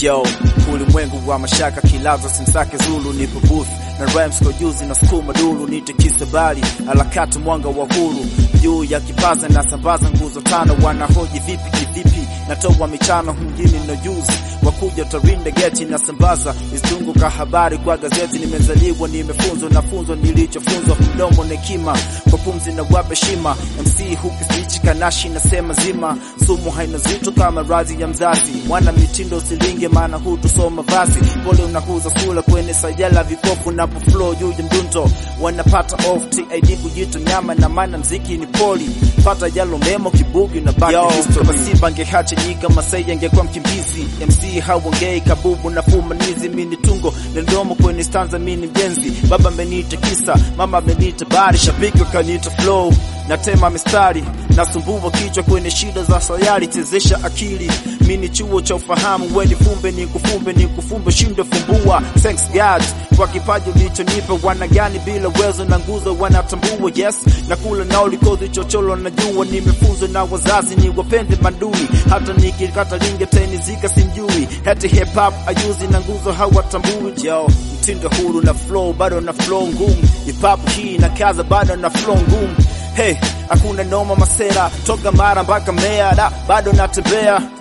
Yo, ulimwengu wa mashaka kilaza simsake Zulu nipo booth na rhymes kwa juzi na sukuma dulu nite kisabali alakati mwanga wa huru juu ya kipaza na sambaza nguzo tano wanahoji vipi kivipi natoa michano mjini no juzi wakuja tarinda geti na sambaza istungu ka habari kwa gazeti nimezaliwa nimefunzwa na funzo nilichofunzwa mdomo na hekima kwa pumzi na wape shima MC hukisichi kanashi nasema zima sumu haina zito kama radhi ya mzazi mwana mitindo usilinge maana hutusoma vazi pole unakuza sula kwenye sayala vipofu na flow juu ya mdunto wanapata off TID kujito nyama na maana mziki ni poli pata yalo memo kibugi na back Yo, history Masiba angehacha nyika Masai angekuwa mkimbizi MC hauongei kabubu na fumanizi mini tungo na ndomo kwenye stanza mini mjenzi baba ameniita kisa mama ameniita bari shabiki wakaniita flow natema mistari nasumbua kichwa kwenye shida za sayari chezesha akili mini chuo cha ufahamu weni fumbe ni kufumbe ni kufumbe shindo fumbua thanks God kwa kipaji ulichonipa wana gani bila uwezo na nguzo wanatambua yes na kula nao likozi chocholo najua nimefunzwa na wazazi ni wapende manduni hata nikikata linge teni zika simjui hati hip hop ayuzi na nguzo hawatambui yo mtindo huru na flow bado na flow ngumu hip hop hii na kaza bado na flow ngumu hey hakuna noma masera toka mara mpaka mea da bado natembea